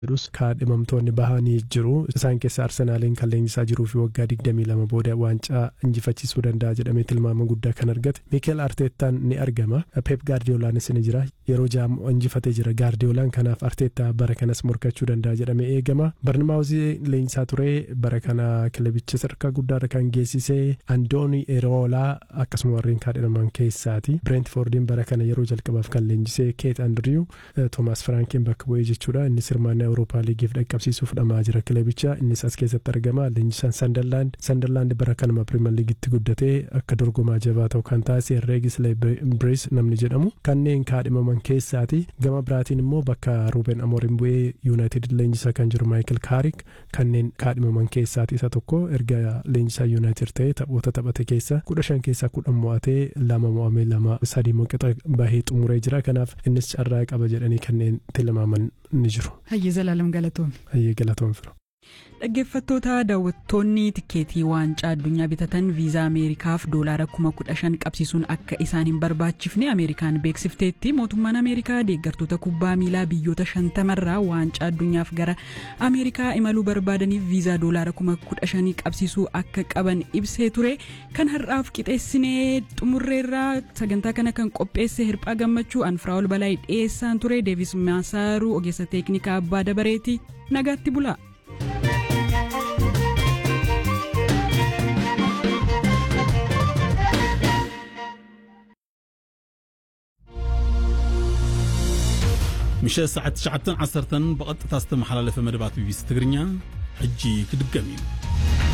jedhus kaadhimamtoonni bahanii jiru isaan keessa arsenaaliin kan leenjisaa jiruu fi waggaa 22 booda waancaa injifachiisuu danda'a jedhamee tilmaama guddaa kan argate miikeel arteettaan ni argama peep gaardiyoolaanis ni jira yeroo ja'a injifatee jira gaardiyoolaan kanaaf arteettaa bara kanas morkachuu danda'a jedhamee eegama barnimaawuzii leenjisaa ture bara kana kilabicha sadarkaa guddaarra kan geessisee andooni eroolaa akkasuma warreen kaadhimaman keessaati bireentfoordiin bara kana yeroo jalqabaaf kan leenjisee keet andriyu toomaas firaankiin bakka bu'ee jechuudha innis hirmaannaa awurooppaa liigiif dhaqqabsiisuuf dhamaa jira kilabicha innis as keessatti argama leenjisaan sandarlaand sandarlaand bara kanuma pirimeer liigitti guddatee akka dorgomaa jabaa ta'u kan taasise reegis leebris namni jedhamu kanneen kaadhimaman keessaati gama biraatiin immoo bakka ruuben amoorin bu'ee yuunaayitid leenjisaa kan jiru maayikil kaarik kanneen kaadhimaman keessaati isa tokko erga leenjisaa yuunaayitid ta'e taphoota taphate keessa kudha shan keessaa kudhan mo'atee lama mo'amee lama sadii moqixa bahee xumuree jira kanaaf innis carraa qaba jedhanii kanneen tilmaaman ni jiru. Hayyee Zalaalam galatoom. Hayyee galatoom fira. Dhaggeeffattoota daawwattoonni tikeetii waancaa addunyaa bitatan viizaa Ameerikaaf doolaara kuma kudha shan qabsiisuun akka isaan hin barbaachifne Ameerikaan beeksifteetti mootummaan Ameerikaa deeggartoota kubbaa miilaa biyyoota shantamarraa waancaa addunyaaf gara Ameerikaa imaluu barbaadaniif viizaa doolaara kuma kudha shanii qabsiisuu akka qaban ibsee ture kan har'aaf qixeessinee xumurreerraa sagantaa kana kan qopheesse hirphaa gammachuu anfiraa'ol balaa dhiyeessaan ture deevis maasaaruu ogeessa teeknikaa abbaa dabareeti nagaatti bulaa. ምሸት ሰዓት 9 10 ብቐጥታ ዝተመሓላለፈ መደባት ቢቢሲ ትግርኛ ሕጂ ክድገም እዩ